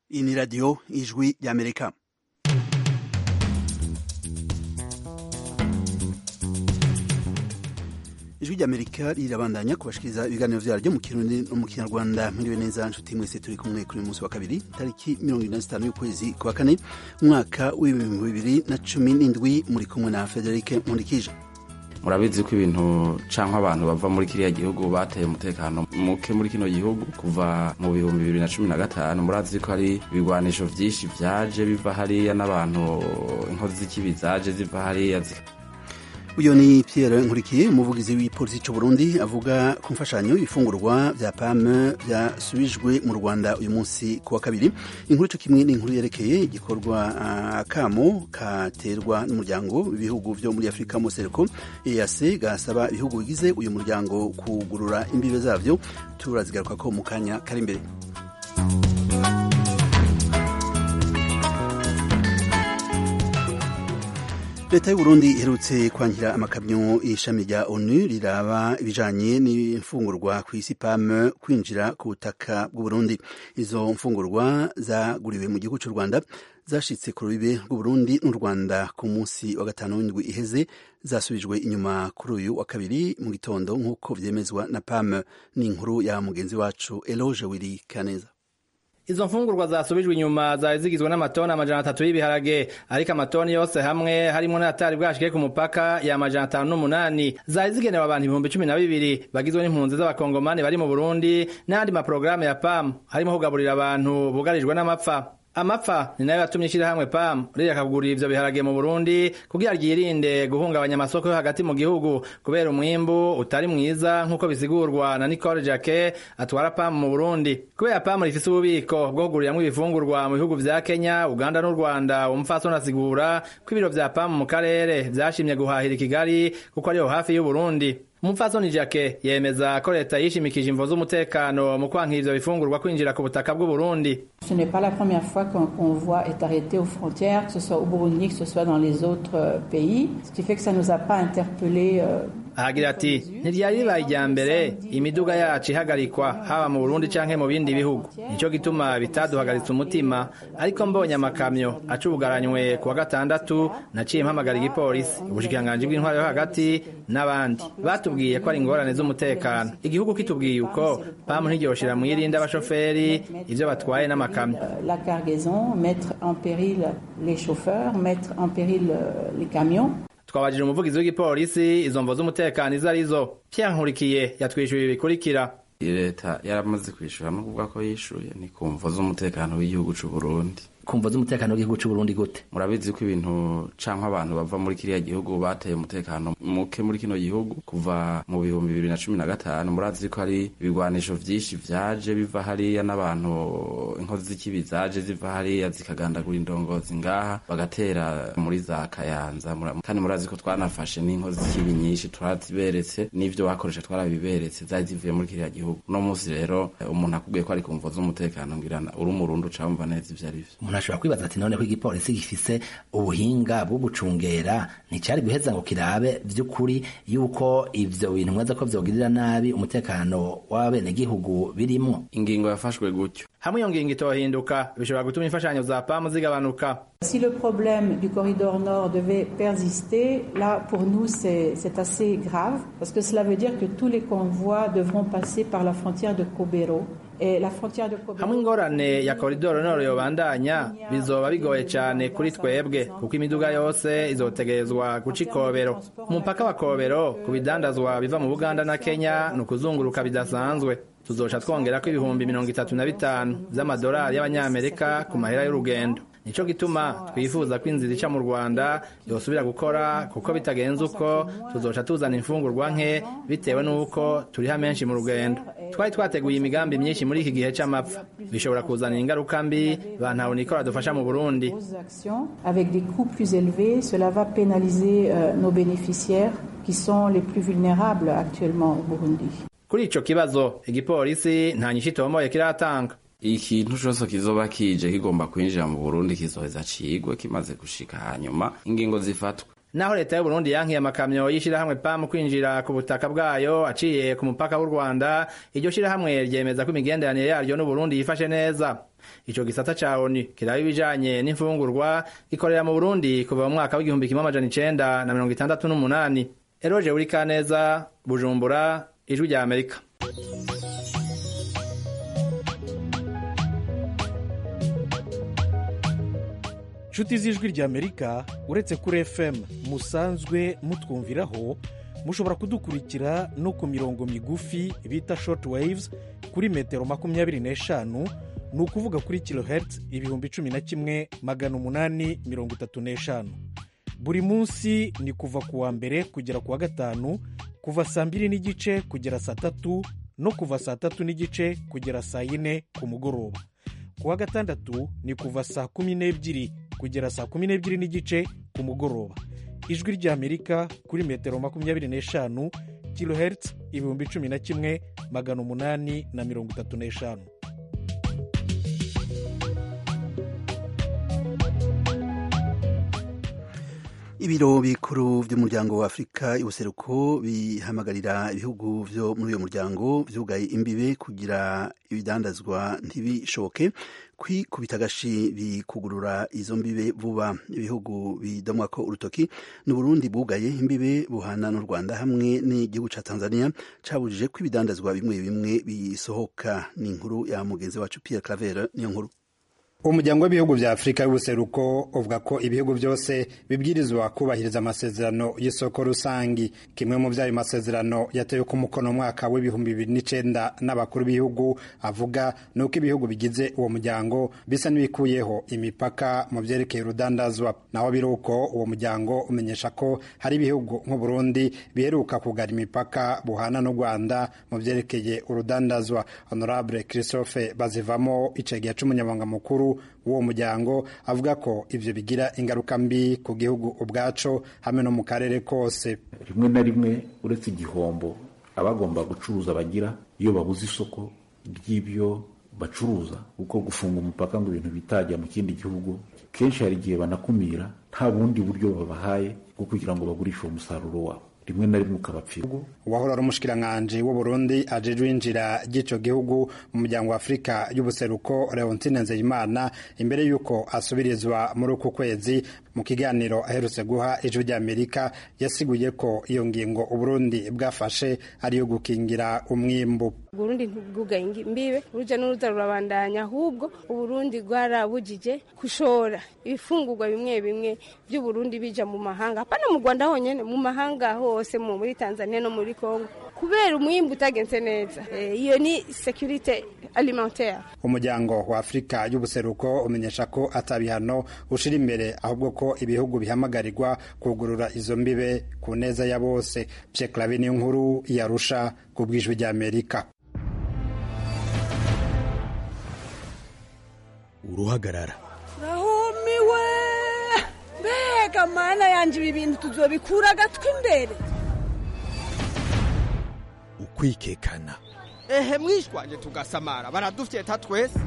Iyi ni radiyo ijwi ry'amerika ijwi ry'amerika rirabandanya kubashikiriza ibiganiro vyaryo mu kirundi no mu kinyarwanda mwiriwe neza nshuti mwese turi kumwe kuri uyu munsi wa kabiri tariki mirongo ine na zitanu y'ukwezi kwa kane umwaka w'ibihumbi bibiri na cumi n'indwi muri kumwe na federike nkundikije murabizi ko ibintu canke abantu bava muri kiriya gihugu bateye umutekano muke muri kino gihugu kuva mu bihumbi bibiri na cumi na gatanu murazi ko hari ibigwanisho vyinshi vyaje biva hariya n'abantu inkozi z'ikibi zaje ziva hariya uyu ni Pierre Nkurikiye umuvugizi w'ipolisi c'u Burundi avuga ku mfashanyo ibifungurwa vya PAM vyasubijwe mu Rwanda uyu munsi ku wa kabiri inkuru co kimwe n'inkuru yerekeye igikorwa uh, kamo katerwa n'umuryango w'ibihugu vyo muri Afrika Mosereko EAC gasaba ibihugu bigize uyu muryango kugurura imbibe zavyo turazigaruka ko mu kanya kari imbere leta y'uburundi iherutse kwankira amakamyo ishami rya onu riraba ibijanye n'imfungurwa ku isi pam kwinjira ku butaka bw'uburundi izo mfungurwa zaguriwe mu gihugu c'u rwanda zashitse ku rubibe rw'uburundi n'u rwanda ku munsi wa gatanu w'indwi iheze zasubijwe inyuma kuri uyu wa kabiri mu gitondo nk'uko vyemezwa na pam n'inkuru ya mugenzi wacu eloge wiri kaneza izo mfungurwa zasubijwe inyuma zari zigizwe n'amatoni amajana atatu y'ibiharage ariko amatoni yose hamwe harimo n'atari bwashike ku mupaka ya amajana atanu n'umunani zari zigenewe abantu ibihumbi cumi na bibiri bagizwe n'impunzi z'abakongomani bari mu burundi n'ayandi maporogaramu ya pam harimo kugaburira abantu bugarijwe n'amapfa amapfa ni nayo yatumye ishyirahamwe pam rireka kugurira ivyo biharage mu burundi kugira ryirinde guhungabanya amasoko yo hagati mu gihugu kubera umwimbu utari mwiza nk'uko bisigurwa na nicole jake atwara pam mu burundi kubera pam rifise ububiko bwo kuguriramwo ibifungurwa mu bihugu vya kenya uganda n'u rwanda umupfasoni asigura ko ibiro vya pam mu karere vyashimye guhahira i kigali kuko ariho hafi y'uburundi umupfasoni jake yemeza ko leta yishimikije imvo z'umutekano mu kwankira ivyo bifungurwa kwinjira ku butaka bw'uburundi ce n'est pas la première fois qu'un convoi est arrêté aux frontières que ce soit au burundi que ce soit dans les autres pays ce qui fait que ça nous a pas interpellé euh, ahagira ati ntiryari ribaye irya mbere imiduga yacu ihagarikwa haba mu burundi canke mu bindi bihugu nico gituma bitaduhagaritse umutima ariko mbonye amakamyo acubugaranywe ku wa gatandatu naciye mpamagara igipolisi ubushikiranganji bw'intwaro yo hagati n'abandi batubwiye ko ari ingorane z'umutekano igihugu kitubwiye uko pamu ntiryoshira mwirinde abashoferi ivyo batwaye n'amakamyo la cargaison mettre en péril les chauffeurs mettre en péril les camions twabajije umuvugizi w'igipolisi izo mvo z'umutekano izo arizo Pierre Nkurikiye yatwishyuye ibi bikurikira leta yaramaze kwishura no kuvuga ko yishuye ni ku mvo z'umutekano w'igihugu c'u Burundi kumva z'umutekano w'igihugu c'u Burundi gute murabizi ko ibintu canke abantu bava muri kiriya gihugu bateye umutekano muke muri kino gihugu kuva mu bihumbi bibiri na cumi na gatanu murazi ko hari ibigwanisho vyinshi vyaje biva hariya n'abantu inkozi z'ikibi zaje ziva hariya zikagandagura indongozi ngaha bagatera muri za kayanza kandi murazi ko twanafashe n'inkozi z'ikibi nyinshi turaziberetse n'ivyo bakoresha twarabiberetse zari zivuye muri kiriya gihugu uno musi rero umuntu akubwiye ko ari ku mvo z'umutekano ngirana uri umurundi ucamva neza ivyo arivyo umuntu ashobora kwibaza ati none ko igipolisi gifise ubuhinga bwo gucungera nticari guheza ngo kirabe vy'ukuri yuko ivyo bintu mwaza ko vyogirira nabi umutekano w'abenegihugu birimwo ingingo yafashwe gutyo hamwe iyo ngingo itohinduka bishobora gutuma imfashanyo za pamu zigabanuka Si le problème du corridor nord devait persister, là, pour nous, c'est assez grave, parce que cela veut dire que tous les convois devront passer par la frontière de Kobero. hamwe ingorane ya koridoro noro yobandanya bizoba bigoye cyane kuri twebwe kuko imiduga yose izotegerezwa guca ikobero umupaka wa kobero ku bidandazwa biva mu buganda na kenya ni ukuzunguruka bidasanzwe tuzoca twongera ko ibihumbi mirongo itatu na bitanu vy'amadolari y'abanyamerika ku mahera y'urugendo nico gituma twifuza ko inzira ica mu rwanda yosubira gukora kuko bitagenze uko tuzoca tuzana imfungurwa nke bitewe n'uko turiha menshi mu rugendo twari twateguye imigambi myinshi muri iki gihe c'amapfa bishobora kuzanira ingaruka mbi bantawe nikora dufasha mu burundi avec des coûts plus élevés cela va pénaliser euh, nos bénéficiaires qui sont les plus vulnérables actuellement au burundi kuri ico kibazo igipolisi nta nyinshi itomoye kiratanga ikintu cose kizoba kije kigomba kwinjira mu burundi kizoheza cigwe kimaze gushika hanyuma ingingo zifatwe naho leta y'u Burundi yankiye amakamyo y'ishirahamwe PAM kwinjira ku butaka bwayo aciye ku mupaka w'u Rwanda iryo shirahamwe ryemeza ko imigenderanire yaryo n'u Burundi yifashe neza ico gisata ca ONU kiraba ibijanye n'imfungurwa gikorera mu Burundi kuva mu mwaka w'igihumbi kimwe amajana icenda na mirongo itandatu n'umunani Eroje Urikaneza Bujumbura Ijwi rya Amerika nshuti z'ijwi ry'amerika uretse kuri fm musanzwe mutwumviraho mushobora kudukurikira no ku mirongo migufi bita short waves kuri metero makumyabiri n'eshanu ni ukuvuga kuri kilohertz ibihumbi cumi na kimwe magana umunani mirongo itatu n'eshanu buri munsi ni kuva ku wa mbere kugera ku wa gatanu kuva saa mbiri n'igice kugera saa tatu no kuva saa tatu n'igice kugera saa yine ku mugoroba ku wa gatandatu ni kuva saa kumi n'ebyiri kugera saa kumi n'ebyiri n'igice ku mugoroba ijwi ry'amerika kuri metero makumyabiri n'eshanu kilohertz ibihumbi cumi na kimwe magana umunani na mirongo itatu n'eshanu ibiro bikuru by'umuryango wa afurika y'ubuseruko bihamagarira ibihugu byo muri uyu muryango byugaye imbibe kugira ibidandazwa ntibishoke kwikubita agashi bikugurura izo mbibe vuba ibihugu bidomwa ko urutoki ni Burundi bugaye imbibe buhana n'u Rwanda hamwe n'igihugu ca Tanzania cabujije ko ibidandazwa bimwe bimwe bisohoka ni inkuru ya mugenzi wacu Pierre Claver niyo nkuru umuryango w'ibihugu vya afurika y'ubuseruko uvuga ko ibihugu byose bibwirizwa kubahiriza amasezerano y'isoko rusangi kimwe mu vy'ayo masezerano yatewe ku mukono mwaka w'ibihumbi bibiri n'icenda n'abakuru b'ibihugu avuga ni uko ibihugu bigize uwo muryango bisa n'ibikuyeho imipaka mu vyerekeye urudandazwa naho biri uko uwo muryango umenyesha ko hari ibihugu nk'uburundi biheruka kugara imipaka buhana n'u rwanda mu vyerekeye urudandazwa honorable christophe bazivamo icegera c'umunyamabanga mukuru w'uwo muryango avuga ko ivyo bigira ingaruka mbi ku gihugu ubwaco hamwe no mu karere kose rimwe na rimwe uretse igihombo abagomba gucuruza bagira iyo babuze isoko ry'ibyo bacuruza kuko gufunga umupaka ngo ibintu bitajya mu kindi gihugu kenshi hari igihe banakumira nta bundi buryo babahaye bwo kugira ngo bagurishe uwo musaruro wabo rimwe na rimwe ukabapfira uwahora ari umushikiranganji w'uburundi ajejwe injira ry'ico gihugu mu muryango wa afurika y'ubuseruko leontine nzeyimana imbere y'uko asubirizwa muri uku kwezi mu kiganiro aherutse guha ijwi ry'amerika yasiguye ko iyo ngingo uburundi bwafashe ariyo gukingira umwimbu uburundi ntibwugaye imbibe uruja n'uruza rurabandanya ahubwo uburundi bwarabujije gushora ibifungurwa bimwe bimwe by'uburundi bija mu mahanga hapana mu rwanda honyene mu mahanga hose muri tanzania no muri congo kubera umwimbu utagenze neza iyo ni securite alimentaire umuryango wa afurika y'ubuseruko umenyesha ko atabihano ushira imbere ahubwo ko ibihugu bihamagarirwa kugurura izo mbibe ku neza ya bose pye clave niyo nkuru yarusha ku bwijwi ry'amerika uruhagarara rahumiwe mbega mana yanje ibi bintu tuzobikura agatwi imbere ukwikekana ehe mwishwanje tugasamara baradufyeta twese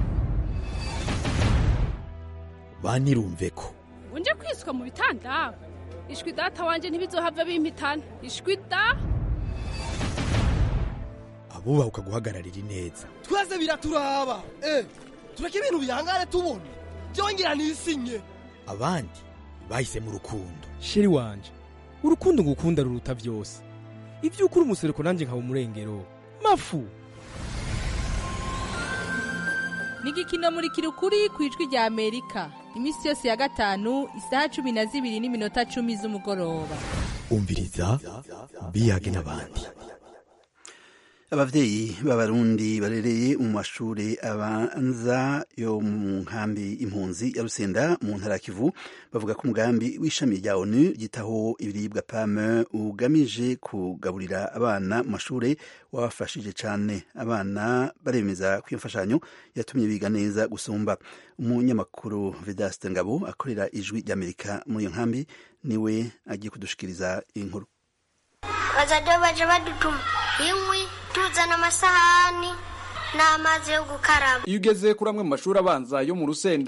banirumve ko unje kwiswa mu bitanda ishwi data wanje ntibizohava bimpitana ishwi da abubaha ukaguhagararira ineza twese biraturaba eh tureke ibintu bihangane tubona byongera nisinye abandi bahisemo urukundo sheri wanje urukundo ngukunda ruruta byose ibyo ukuri umusereko nanjye nkaba umurengero mafu ni igikino muri kirukuri ku ijwi rya amerika iminsi yose ya gatanu isaha cumi na zibiri n'iminota cumi z'umugoroba umviriza biyage n'abandi abavyeyi b'abarundi barereye mu mashure abanza yo mu nkambi impunzi ya rusenda mu ntara kivu bavuga ko umugambi w'ishami rya onu ryitaho ibiribwa pame ugamije kugaburira abana mu mashure wabafashije cane abana baremeza ko iyo mfashanyo yatumye biga neza gusumba umunyamakuru vedaste ngabo akorera ijwi ry'amerika muri iyo nkambi niwe agiye kudushikiriza inkuru bazajya baje badutuma inkwi tuzana amasahani n'amazi yo gukaraba iyo ugeze kuri amwe mu mashuri abanza yo mu rusenda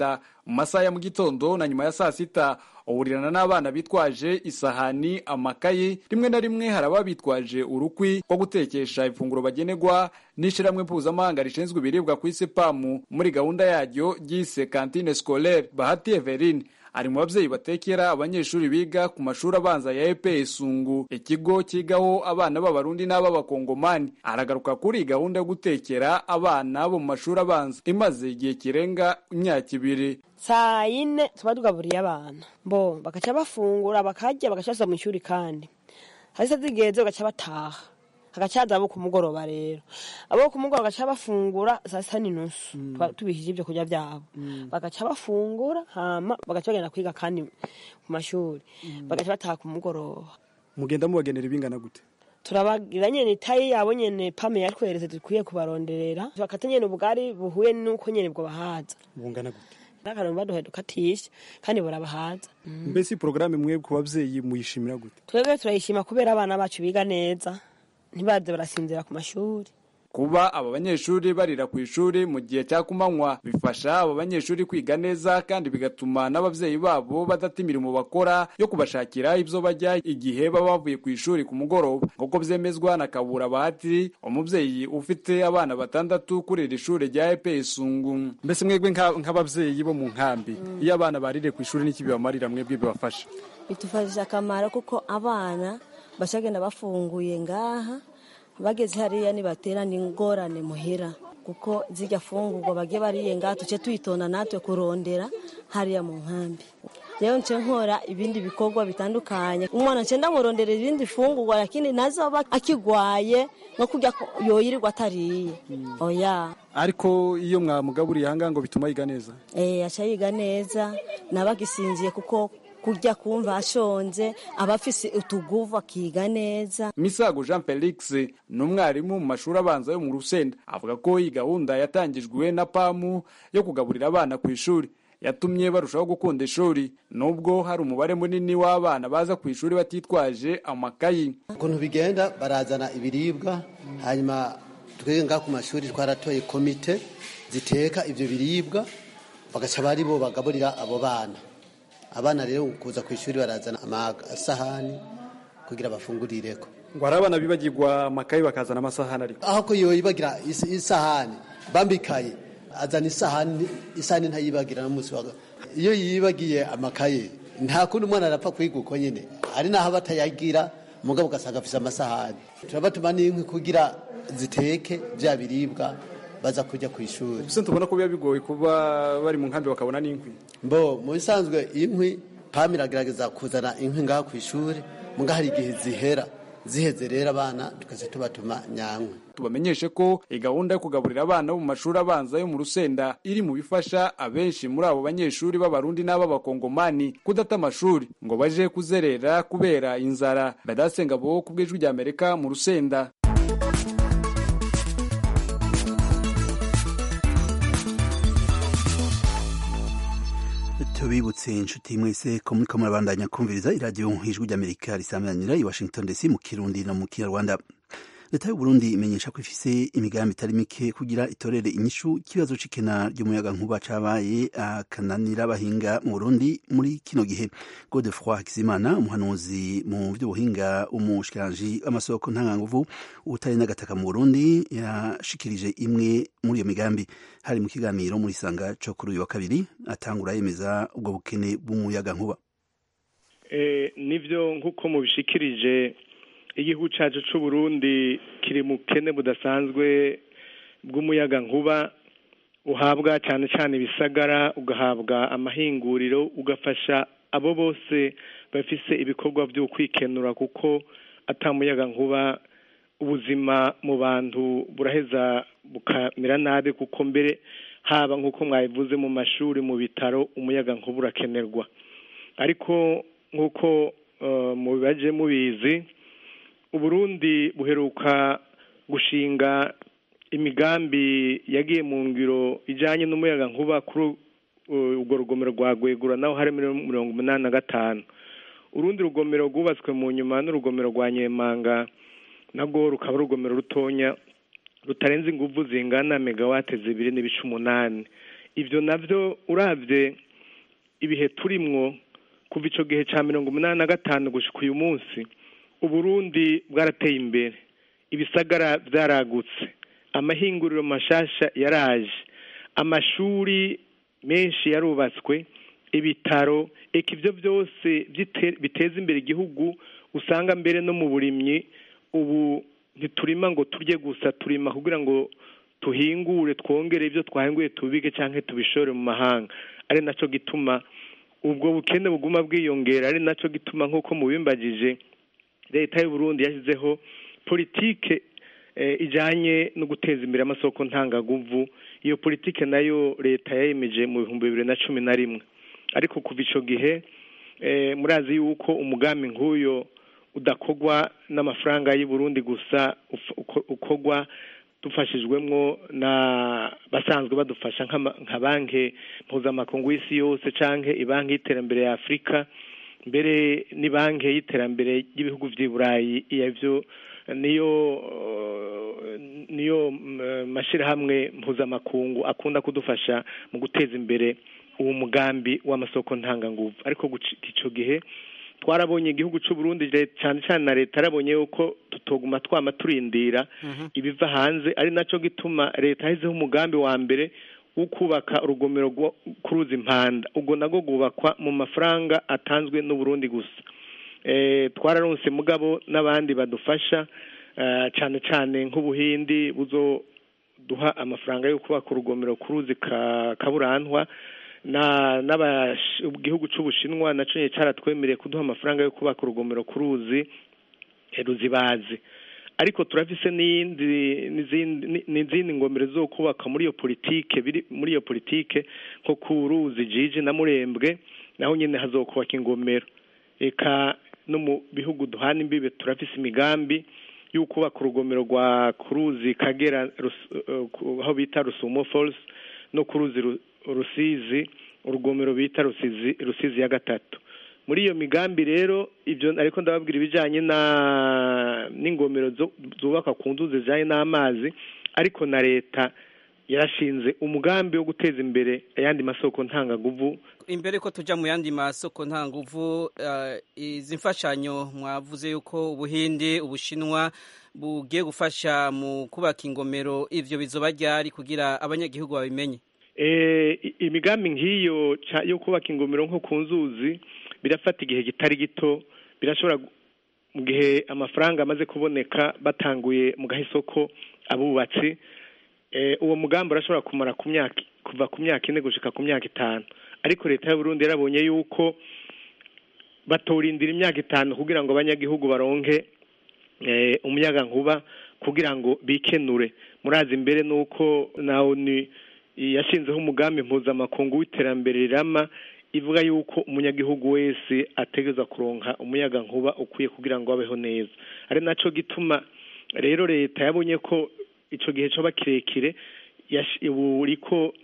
mu masaha ya mu gitondo na nyuma ya saa sita uhurirana n'abana bitwaje isahani amakayi rimwe na rimwe hari ababa bitwaje urukwi rwo gutekesha ifunguro bagenerwa n'ishyirahamwe mpuzamahanga rishinzwe ibiribwa ku isi pamu muri gahunda yaryo ryise kantine scolaire bahati everine ari mu babyeyi batekera abanyeshuri biga ku mashuri abanza ya EPE Sungu ikigo kigaho abana b'abarundi n'ab'abakongomani aragaruka kuri iyi gahunda yo gutekera abana bo mu mashuri abanza imaze igihe kirenga imyaka ibiri saa yine tuba tugaburiye abana bo bagaca bafungura bakarya bagaca basa mu ishuri kandi hasi zigeze bagaca bataha hagacaza abo ku mugoroba rero abo ku mugoroba bagaca bafungura saa sita n'inusu tubishije ibyo kurya byabo bagaca bafungura hama bagaca bagenda kwiga kandi ku mashuri bagaca bataha ku mugoroba mugenda mubagenera ibingana gute turabagira nyene itayi yabo nyene pame yatweretse dukwiye kubaronderera bakata nyene ubugari buhuye n'uko nyene bwo bahaza bungana gute n'akantu baduhaye dukatisha kandi burabahaza mbese porogaramu mwe ku babyeyi muyishimira gute twebwe turayishima kubera abana bacu biga neza ntibaze barasinzira ku mashuri kuba aba banyeshuri barira ku ishuri mu gihe cya kumanywa bifasha aba banyeshuri kwiga neza kandi bigatuma n'ababyeyi babo badata imirimo bakora yo kubashakira ibyo bajya igihe baba bavuye ku ishuri ku mugoroba nk'uko byemezwa na kabura bahati umubyeyi ufite abana batandatu kuri iri shuri rya epe isungu mbese mwebwe nk'ababyeyi bo mu nkambi iyo abana barire ku ishuri n'iki bibamarira mwebwe bibafasha bitufashije akamaro kuko abana bashagenda bafunguye ngaha bageze hariya nibaterana ingorane muhira kuko zijya fungurwa bagiye bariye ngaha tuce tuyitonda natwe kurondera hariya mu nkambi rero nce nkora ibindi bikorwa bitandukanye umwana nce ndamurondera ibindi fungurwa lakini nazoba akigwaye no kurya yoyirirwa atariye oya ariko iyo mwamugaburiye ahangaha ngo bituma yiga neza eh aca yiga neza nabagisinziye kuko kurya kumva ashonje aba afise utuguvu akiga neza misago jean felix ni umwarimu mu mashuri abanza yo mu rusenda avuga ko iyi gahunda yatangijwe na pamu yo kugaburira abana ku ishuri yatumye barushaho gukunda ishuri nubwo hari umubare munini w'abana baza ku ishuri batitwaje amakayi ukuntu bigenda barazana ibiribwa hanyuma twebwe ngaha ku mashuri twaratoye komite ziteka ibyo biribwa bagaca bari bo bagaburira abo bana abana rero kuza ku ishuri barazana amasahani kugira bafungurireko ngo hari abana bibagirwa amakayi bakazana amasahani ariko aho ko yoyibagira isahani bambikaye azana isahani isahani ntayibagira n'umunsi wa iyo yibagiye amakaye nta kundi umwana arapfa kwiga uko nyine ari naho batayagira umugabo ugasanga afise amasahani turabatuma n'inkwi kugira ziteke bya biribwa baza kujya ku ishuri gusa tubona ko biba bigoye kuba bari mu nkambi bakabona n'inkwi mbo mu bisanzwe inkwi pam iragerageza kuzana inkwi ngaha ku ishuri muga hari igihe zihera ziheze rero abana tukaza tubatuma nyankwi tubamenyeshe ko iyi gahunda yo kugaburira abana bo mu mashuri abanza yo mu rusenda iri mu bifasha abenshi muri abo banyeshuri b'abarundi n'ab'abakongomani kudata amashuri ngo baje kuzerera kubera inzara badasenga bo ku bw'ijwi ry'amerika mu rusenda tubibutse inshuti mwese ko muriko murabandanya kumviriza iradiyo ijwi ry'amerika risamanira i washington dc mu kirundi no mu kinyarwanda leta y'uburundi imenyesha ko ifise imigambi itari mike kugira itorere inyishu ikibazo c'ikena ry'umuyaga nkuba cabaye akananira abahinga mu burundi muri kino gihe godefroi hakizimana umuhanuzi mu vy'ubuhinga umushikiranji w'amasoko ntanganguvu ubutare n'agataka mu burundi yashikirije imwe muri iyo migambi hari mu kiganiro muri sanga co kuri uyu wa kabiri atangura yemeza ubwo bukene bw'umuyaga nkuba nivyo nk'uko mubishikirije igihugu cyacu cy'u Burundi kiri mu bukene budasanzwe bw'umuyaga nkuba uhabwa cyane cyane ibisagara ugahabwa amahinguriro ugafasha abo bose bafise ibikorwa byo kwikenura kuko atamuyaga nkuba ubuzima mu bantu buraheza bukamera nabi kuko mbere haba nk'uko mwabivuze mu mashuri mu bitaro umuyaga nkuba urakenerwa ariko nk'uko mu bibaje mubizi uburundi buheruka gushinga imigambi yagiye mu ngiro ijyanye n'umuyaga nkuba kuri urwo rugomero rwa gwegura naho hari mirongo umunani na gatanu urundi rugomero rwubatswe mu nyuma n'urugomero rwa nyemanga narwo rukaba ari urugomero rutonya rutarenze ingufu zingana megawate zibiri n'ibice umunani ibyo nabyo urabye ibihe turimwo kuva ico gihe ca mirongo umunani na gatanu gushika uyu munsi uburundi bwarateye imbere ibisagara vyaragutse amahinguriro mashasha yaraje amashuri menshi yarubatswe ibitaro eka ivyo byose byite- biteza imbere igihugu usanga mbere no mu burimyi ubu ntiturima ngo turye gusa turima kugira ngo tuhingure twongere ibyo twahinguye tubike canke tubishore mu mahanga ari naco gituma ubwo bukene buguma bwiyongera ari naco gituma nk'uko mubimbagije leta y'u Burundi yashyizeho politike eh, ijanye no guteza imbere amasoko ntangaguvu iyo politike nayo leta yayemeje mu bihumbi bibiri na cumi na rimwe ariko kuva ico gihe eh, murazi yuko umugambi nk'uyo udakogwa n'amafaranga y'u Burundi gusa uf- uko- ukogwa dufashijwemwo na basanzwe badufasha nk'ama- nka banki mpuzamakungu y'isi yose canke ibanki y'iterambere ya afurika mbere ni banki y'iterambere ry'ibihugu vy'i burayi iyavyo niyo eh, niyo mm, mashirahamwe mpuzamakungu akunda kudufasha mu guteza imbere uwo mugambi w'amasoko ntanganguvu ariko gucika ico gihe twarabonye igihugu c'u Burundi le- cane cane na leta yarabonye yuko tutoguma twama turindira ibiva hanze ari naco gituma leta yashyizeho umugambi wa mbere wo kubaka urugomero rwo- ku ruzi impanda ubwo nabwo rwubakwa mu mafaranga atanzwe n'uburundi gusa eh, twararonse mugabo n'abandi badufasha eh, cane cane nk'ubuhindi buzoduha amafaranga yo kubaka urugomero ku ruzi ka kaburantwa na n'abash- igihugu c'ubushinwa naco nyene caratwemereye kuduha amafaranga yo kubaka urugomero ku ruzi eh, ruzibazi ariko turafise n'iyindi n'izindi ni- n'izindi ngomero zo kubaka muri iyo politike biri muri iyo politike nko ku ruzi jiji na murembwe naho nyene hazokubaka ingomero eka no mu bihugu duhana imbibe turafise imigambi yo kubaka urugomero rwa kuruzi kagera Rus- eh, ku- aho bita rusumo falls no ku ruzi Ru- rusizi urugomero bita rusizi rusizi ya gatatu muri iyo migambi rero ibyo ariko ndababwira ibijyanye na n'ingomero zo- zubakwa ku nzuzi zijyanye n'amazi ariko na leta yarashinze umugambi wo guteza imbere ayandi masoko ntangaguvu imbere ko tuja mu yandi masoko nta nguvu eh, izi mfashanyo mwavuze yuko ubuhindi ubushinwa bugiye gufasha mu kubaka ingomero ivyo bizoba ryari kugira abanyagihugu babimenye Eh, i- imigambi nk'iyo ca- yo kubaka ingomero nko ku nzuzi birafata igihe kitari gito birashobora gu- mu gihe amafaranga amaze kuboneka batanguye mu gahisoko abubatsi eh, uwo mugambi urashobora kumara ku myaka kuva ku myaka ine gushika ku myaka itanu ariko leta y'u Burundi yarabonye yuko batorindira imyaka itanu kugira ngo abanyagihugu baronke eh, umuyaga nkuba kugira ngo bikenure murazi imbere nuko nawe ni yashinzeho umugambi mpuzamakungu w'iterambere rirama ivuga yuko umunyagihugu wese ategereza kuronka umuyaga nkuba ukwiye kugira ngo abeho neza ari naco gituma rero leta yabonye ko ico gihe coba kirekire yash- ubu iriko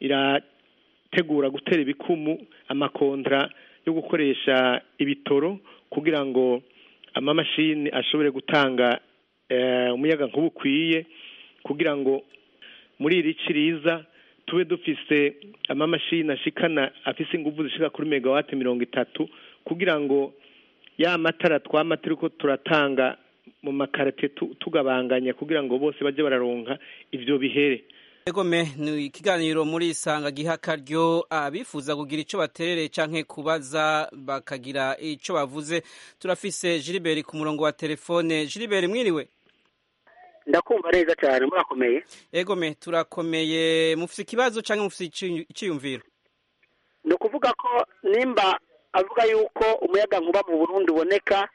irategura gutera ibikumu amakontra yo gukoresha ibitoro kugira ngo amamashini ashobore gutanga eh, umuyaga nkuba ukwiye kugira ngo muri iri ci riza tube dufise amamashini ashikana afise inguvu zishika kuri megawati mirongo itatu kugira ngo ya matara twama turiko turatanga mu makarate tu- tugabanganya kugira ngo bose baje bararonka ivyo bihere egome ni ikiganiro muri isanga giha akaryo abifuza kugira ico baterereye canke kubaza bakagira ico bavuze turafise Gilbert ku murongo wa telefone Gilbert mwiriwe ndakumva neza cyane murakomeye egome turakomeye mufise ikibazo canke mufise ici- iciyumviro ni ukuvuga ko nimba avuga yuko umuyaga nkuba mu burundi uboneka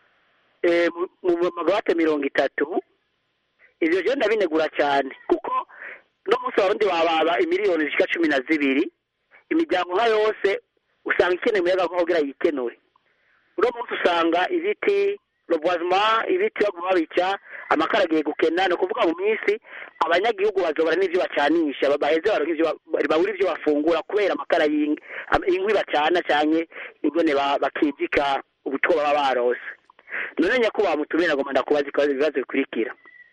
eh, mu- mu magawate mirongo itatu ivyo je ndabinegura cyane kuko no munsi warundi wababa imiliyoni zishika cumi na zibiri imiryango nka yose usanga ikeneye umuyaga nkuba kugira yikenure uno munsi usanga ibiti robwazima ibiti baguma babica amakara agiye gukena ni ukuvuga mu minsi abanyagihugu bazobara n'ivyo bacanisha ba- baheze baronke ivyo ba- babura ivyo bafungura kubera amakara y'ing- am- inkwi bacana canke ingene ba- bakijika ubutwo baba barose none nyakubahwa mutumire nagomba ndakubaza ikibazo- ibibazo bikurikira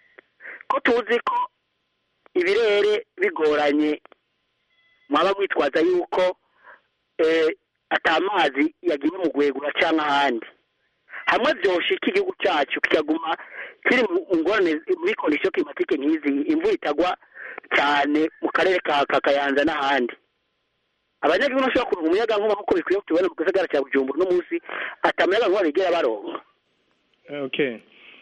ko tuzi ko ibirere bigoranye mwaba mwitwaza yuko eh, atamazi yagiye mu gwegura cyangwa ahandi hamwe byoshika igihugu cyacu kikaguma kiri mu ngorane muri kondisiyo klimatike nk'izi imvura itagwa cyane mu karere ka ka kayanza n'ahandi abanyagihugu bashobora kuronka umuyaga nkuba nk'uko bikwiye tubona mu gisagara cya bujumbura uno munsi atamuyaga nkuba bigera baronka okay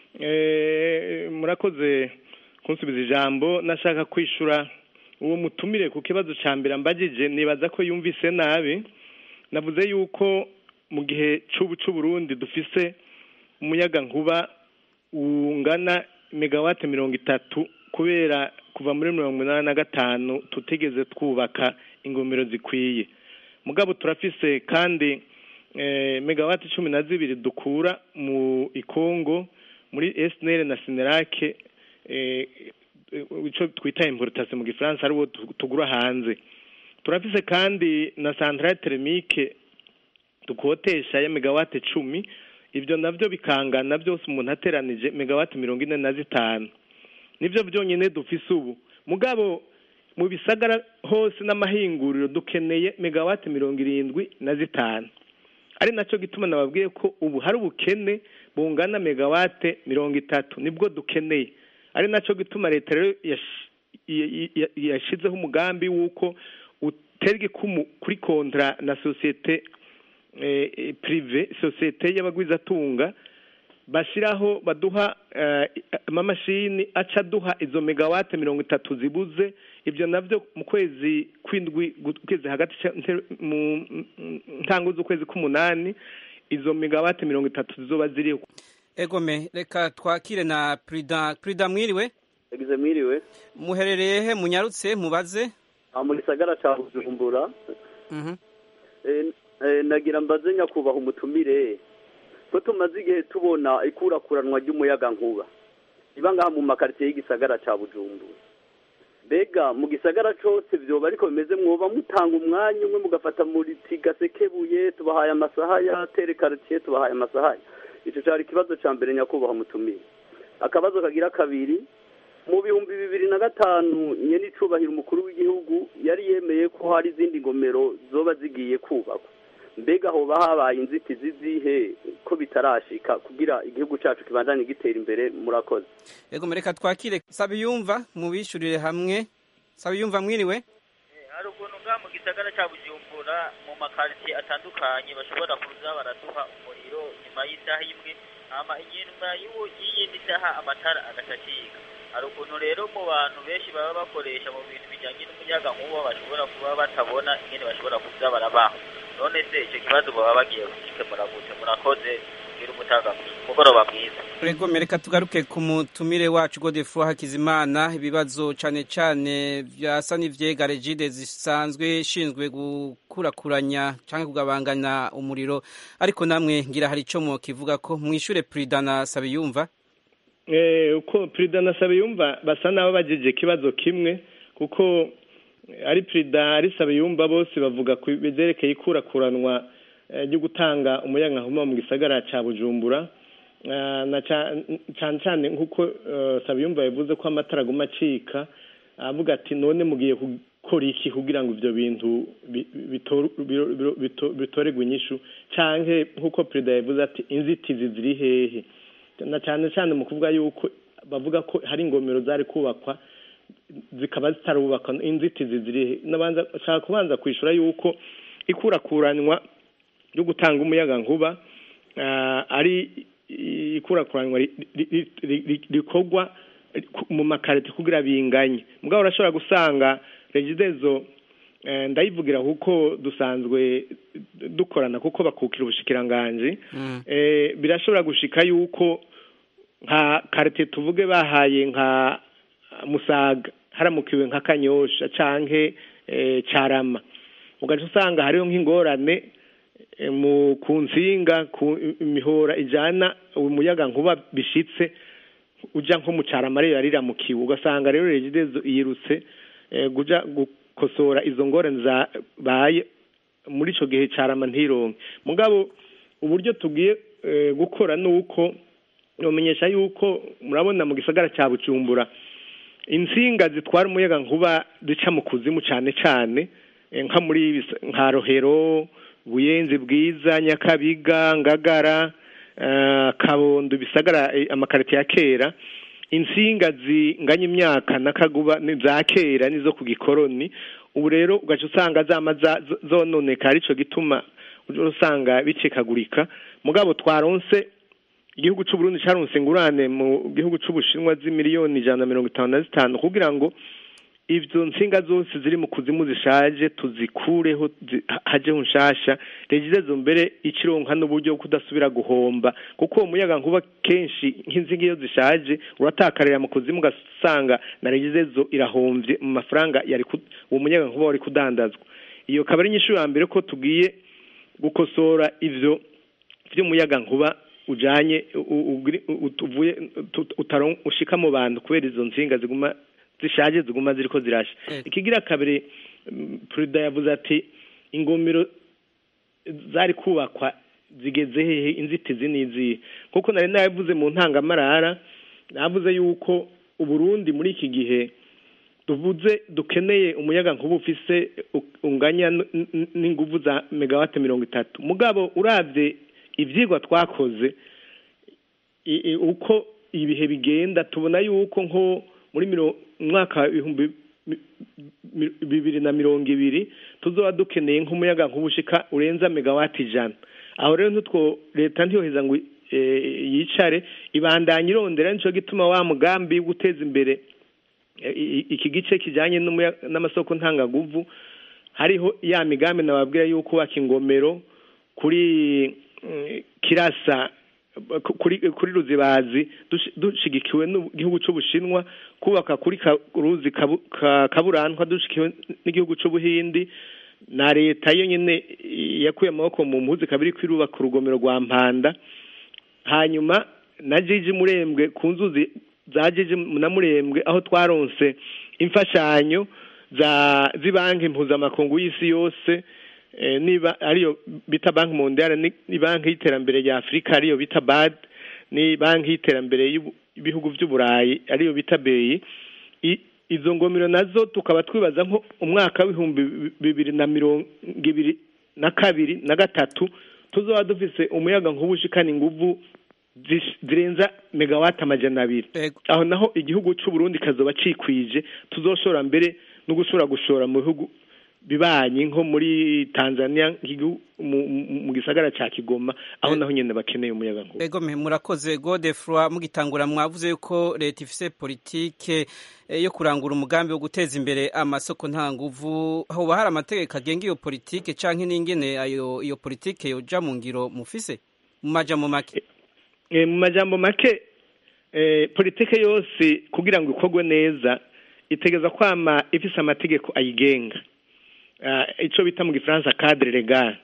Eh, murakoze kunsubiza ijambo nashaka kwishura uwo mutumire ku kibazo cya mbere mbagije nibaza ko yumvise nabi navuze yuko mu gihe c'ubu c'uburundi dufise umuyaga nkuba ungana megawate mirongo itatu kubera kuva muri mirongo inani na gatanu tutigeze twubaka ingomero zikwiye mugabo turafise kandi eh, megawate cumi na zibiri dukura mu ikongo muri esinere na sinerake eh, ico twita importation mu gifaransa ariwo tu- tugura hanze turafise kandi na centrale thermique dukotesha ya megawate cumi ibyo navyo bikangana byose umuntu ateranije megawate mirongo ine na zitanu nivyo byonyine dufise ubu mugabo mu bisagara hose n'amahinguriro dukeneye megawate mirongo irindwi na zitanu ari nacyo gituma nababwiye ko ubu hari ubukene bungana megawate mirongo itatu nibwo dukeneye ari nacyo gituma leta rero yash- ya- ya- yashyizeho umugambi w'uko utera igikumu kuri kontra na sosiyete eh, eh, prive sosiyete y'abagwizatunga bashyiraho baduha eh, amamashini aca aduha izo megawate mirongo itatu zibuze ibyo nabyo mu kwezi kw'indwi gu- kwezi hagati ca- nte- mu mu- ntango z'ukwezi k'umunani izo megawate mirongo itatu zizoba ziriho egome reka twakire na prida prida mwiriwe yagize mwiriwe muherereye he munyarutse mubaze aha mu gisagara cya bujumbura Mhm. Eh, eh, nagira mbaze nyakubahwa umutumire ko tumaze igihe tubona ikurakuranwa ry'umuyaga nkuba iba ngaha mu makaritsiye y'igisagara cya bujumbura mbega mu gisagara cyose byoba ariko bimeze mwoba mutanga umwanya umwe mugafata muri tigasekebuye tubahaye amasaha ya tere karitsiye tubahaye amasaha icyo cyari ikibazo cya mbere nyakubahwa mutumire akabazo kagira kabiri mu bihumbi bibiri na gatanu nyene icubahiro umukuru w'igihugu yari yemeye ko hari izindi ngomero zoba zigiye kubakwa mbega hoba habaye inzitizi zihe ko bitarashika kugira igihugu cacu kibandanye gitera imbere murakoze egome reka twakire sabiyumva mubishurire hamwe sabiyumva mwiriwe hari ukuntu ngaha mu gisagara cya bujumbura mu makaritsiye atandukanye bashobora kuza baraduha umuriro nyuma y'isaha imwe hama inyuma y'uwo- y'iyindi saha amatara agacacika hari ukuntu rero mu bantu benshi baba bakoresha mu bintu bijyanye n'umuyaga nkuba bashobora kuba batabona ingene bashobora kuza barabaho none se icyo kibazo baba bagiye kugikemura gute murakoze kugira umutaga umugoroba mwiza egome reka tugaruke ku mutumire wacu godefro hakizimana ibibazo cane cane vyasa n'ivyega regide zisanzwe ishinzwe gukurakuranya canke kugabangana umuriro ariko namwe ngira hari ico mwokivuga ko mwishure prida na sabiyumva Eh, uko perezida na Sabiyumva basa n'abo bagejeje ikibazo kimwe kuko eh, ari perezida ari Sabiyumva bose bavuga ku byerekeye ikurakuranwa eh, ryo gutanga umuyagankuba mu gisagara ca Bujumbura Ah, na ca- cane cane nk'uko eh, Sabiyumva yavuze ko amatara aguma acika avuga ati none mugiye gukora iki kugira ngo ivyo bintu bi- bitoru- biro- biro- bito- bitoregwe inyishu canke nk'uko perezida yavuze ati inzitizi ziri hehe na cyane cyane mu kuvuga yuko bavuga ko hari ingomero zari kubakwa zikaba zitarubakwa inzitizi ziri nabanza nshaka kubanza kwishura yuko ikurakuranwa ryo gutanga umuyaga nkuba ah, ari ikurakuranwa ri- ri- ri- ri- ri- rikorwa mu makarite kugira binganye mugabo urashobora gusanga regidezo eh, ndayivugira kuko dusanzwe dukorana kuko bakukira ubushikiranganji eh, birashobora gushika yuko nka karite tuvuge bahaye nka musaga haramukiwe nka kanyosha canke eh, carama ugaca usanga hariho nk'ingorane eh, mu ku nsinga ku imihora ijana umuyaga nkuba bishitse uja nko mu carama rero yariramukiwe ugasanga rero regidezo yirutse eh, kuja gukosora izo ngorane zabaye muri ico gihe carama ntironke mugabo uburyo tugiye eh, gukora nuko nomenyesha yuko murabona mu gisagara cya bucumbura insinga zitwara umuyaga nkuba zica mu kuzimu cyane cyane eh, nka muri bis- nka rohero buyenzi bwiza nyakabiga ngagara eh, kabondo bisagara eh, amakarite ya kera insinga zinganya imyaka n'akaguba ni za kera nizo ku gikoroni ubu rero ugaca usanga zama za- zo- zononekara arico gituma uja usanga bicikagurika mugabo twaronse igihugu c'u Burundi caronse ingurane mu gihugu c'ubushinwa z'imiliyoni ijana na mirongo itanu na zitanu kugira ngo ivyo nsinga zose ziri mu kuzimu zishaje tuzikureho zi- ha- hajeho nshasha regidezo mbere ikironka n'uburyo bwo kudasubira guhomba kuko uwo muyaga nkuba kenshi nk'insinga iyo zishaje uratakarira mu kuzimu ugasanga na regidezo irahomvye mu mafaranga yari ku- uwo muyaga nkuba wari kudandazwa iyo kaba ari inyishu ya mbere ko tugiye gukosora ivyo vy'umuyaga nkuba ujanye u- u- ugiri- u- uvuye tu- utaron- ushika mu bantu kubera izo nsinga ziguma zishaje ziguma ziriko zirasha ikigira kabiri mm, perezida yavuze ati ingomero zari kubakwa zigeze hehe inzitizi n'izihe kuko nari nabivuze mu ntangamarara navuze yuko uburundi muri iki gihe tuvuze dukeneye umuyaga nkuba ufise u- unganya n- n- n'inguvu za megawate mirongo itatu mugabo uravye ivyigwa twakoze i- i- uko ibihe bigenda tubona yuko nko muri miro- mwaka wa ibihumbi mi- mi- bibiri na mirongo ibiri tuzoba dukeneye nk'umuyaga nkuba ushika urenza megawati ijana aho rero ntitwo leta ntiyoheza ngo eh, yicare ibandanya irondera nico gituma wa mugambi wo guteza imbere eh, i- iki gice kijanye n'umuya- n'amasoko ntangaguvu hariho ya migambi nababwira yuko kubaka ingomero kuri mm, kirasa ku- kuri kuri ruzibazi dushi- dushigikiwe n'igihugu c'ubushinwa kubaka kuri ka- ruzi kabu- ka- kaburantwa dushigikiwe n'igihugu c'ubuhindi na leta yo nyene yakuye amaboko mu mpuzi kabiri kwirubaka urugomero rwa mpanda hanyuma na jiji murembwe ku nzuzi za jiji na murembwe aho twaronse imfashanyo za z'ibanki mpuzamakungu y'isi yose eh, niba ariyo bita banki mondiale ni ni banki y'iterambere rya afurika ariyo bita bad ni banki y'iterambere y'ubu- y'ibihugu by'uburayi ariyo bita beyi I- izo ngomero nazo tukaba twibaza nko umwaka w'ibihumbi bi- bibiri na mirongo ibiri na kabiri na gatatu tuzoba dufise umuyaga nkuba ushikana inguvu zish- zirenza megawati amajana abiri aho naho igihugu c'u Burundi kazoba cikwije tuzoshora mbere no gushobora gushora mu bihugu bibanyi nko muri Tanzania nk'igihugu mu- mu mu gisagara ca Kigoma aho naho nyene bakeneye umuyaga nkuba Ego me murakoze Godefroy mugitangura mwavuze yuko leta ifise politike eh, yo kurangura umugambi wo guteza imbere amasoko nta nguvu hoba hari amategeko agenga iyo politike canke n'ingene ayo iyo politike yoja mu ngiro mufise mu majambo make Eh, mu majambo make eh, politike yose kugira ngo ikorwe neza itegeza kwama ifise amategeko ayigenga Ah, ico bita mu gifaransa cadre legal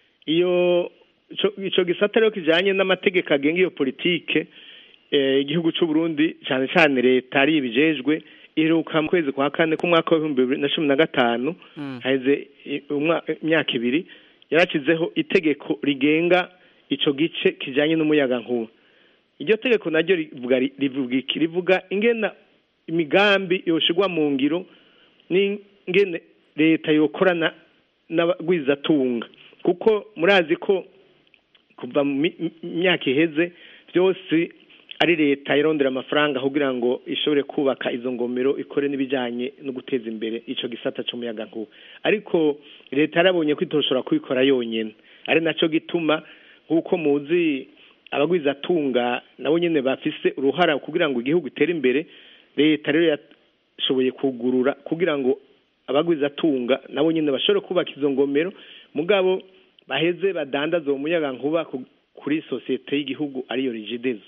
iyo ico- ico gisata rero kijanye n'amategeko agenga iyo politike eh, igihugu c'u Burundi cane cane leta ari ibijejwe iheruka mu kwezi kwa kane k'umwaka w'ibihumbi bibiri na cumi na gatanu haheze i- umwa- imyaka ibiri yaracizeho itegeko rigenga ico gice kijanye n'umuyaga nkuba iryo tegeko naryo rivuga rivuga iki rivuga ingena imigambi yoshigwa mu ngiro n'ingene leta yokorana n'abagwizatunga kuko murazi ko kuva mu mi- mi- myaka iheze byose ari leta irondera amafaranga kugira ngo ishobore kubaka izo ngomero ikore n'ibijyanye no guteza imbere ico gisata c'umuyaga nkuba ariko leta yarabonye ko itoshobora kubikora yonyene ari naco gituma nk'uko muzi abagwizatunga nabo nyene bafise uruhara kugira ngo igihugu itere imbere leta rero yashoboye kugurura kugira ngo abagwizatunga nabo nyene bashobore kubaka izo ngomero mugabo baheze badandaza uwo muyaga nkuba ku- kuri sosiyete y'igihugu ariyo rigidezo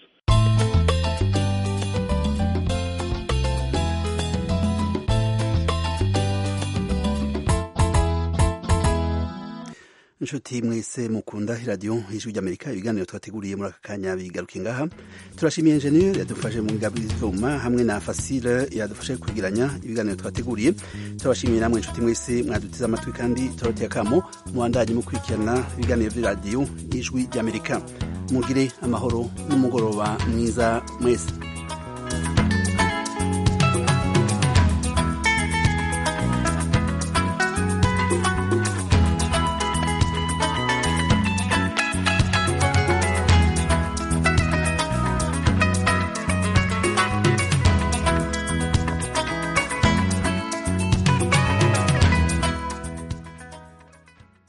inshuti mwese mukunda iradiyo ijwi ry'amerika ibiganiro twateguriye muri aka kanya bigaruke ngaha turashimiye enjeniyeri yadufashe mu ngabo z'ibyuma hamwe na fasile yadufashe kwigiranya ibiganiro twateguriye turabashimiye namwe inshuti mwese mwadutize amatwi kandi turoteye akamo mubandanye mukurikirana ibiganiro by'iradiyo y'ijwi ry'amerika mugire amahoro n'umugoroba mwiza mwese